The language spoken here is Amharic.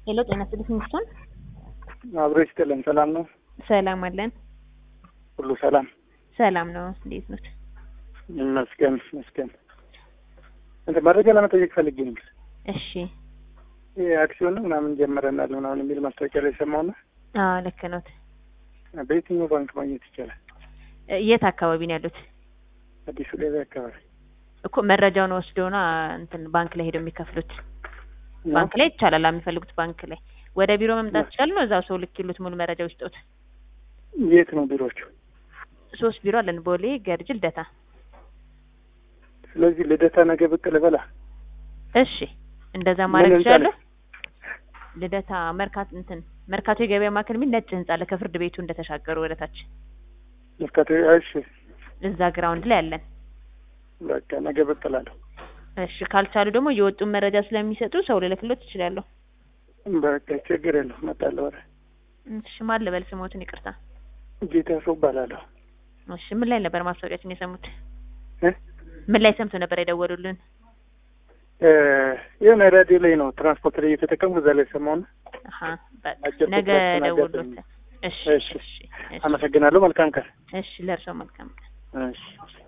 ሄሎ ጤና ይስጥልኝ ሚስቶን አብሮ ይስጥልን። ሰላም ነው? ሰላም አለን። ሁሉ ሰላም ሰላም ነው። እንዴት ነው? ይመስገን ይመስገን። እንትን መረጃ ለመጠየቅ ፈልጌ ነው። እሺ። ይሄ አክሲዮን ነው ምናምን ጀምረናል ምናምን የሚል ማስታወቂያ ላይ ሰማሁና አዎ ልክ ነዎት። በየትኛው ባንክ ማግኘት ይቻላል? እ የት አካባቢ ነው ያሉት? አዲሱ ገበያ አካባቢ እኮ መረጃውን ወስደውና እንትን ባንክ ላይ ሄደው የሚከፍሉት ባንክ ላይ ይቻላል። የሚፈልጉት ባንክ ላይ ወደ ቢሮ መምጣት ይችላሉ። ነው እዛው ሰው ልክ ይሉት ሙሉ መረጃ ውስጦት። የት ነው ቢሮዎቹ? ሶስት ቢሮ አለን፣ ቦሌ፣ ገርጅ፣ ልደታ። ስለዚህ ልደታ ነገ ብቅ ልበላ። እሺ እንደዛ ማድረግ ምን ህንጻ ይችላሉ። ላይ? ልደታ መርካቶ እንትን መርካቶ የገበያ ማዕከል የሚል ነጭ ህንጻ አለ ከፍርድ ቤቱ እንደተሻገሩ ወደ ታች መርካቶ። እሺ እዛ ግራውንድ ላይ አለን። በቃ ነገ ብቅ እላለሁ። እሺ ካልቻሉ ደግሞ የወጡን መረጃ ስለሚሰጡ ሰው ልልክሎት ይችላለሁ። በቃ ችግር የለውም እመጣለሁ። ኧረ እሺ ማን ልበል ስሞትን? ይቅርታ። ጌታ ሰው እባላለሁ። እሺ ምን ላይ ነበር ማስታወቂያችን የሰሙት? እ ምን ላይ ሰምቶ ነበር የደወሉልን? እ የሆነ ራዲዮ ላይ ነው ትራንስፖርት ላይ እየተጠቀምኩ እዛ ላይ ሰማሁና አሀ በቃ አጭር ነገ ቁጥራችን ደውሎት። አጋጣሚ። እሺ እሺ እሺ እሺ አመሰግናለሁ። መልካም ቀን። እሺ ለእርሶ መልካም ቀን። እሺ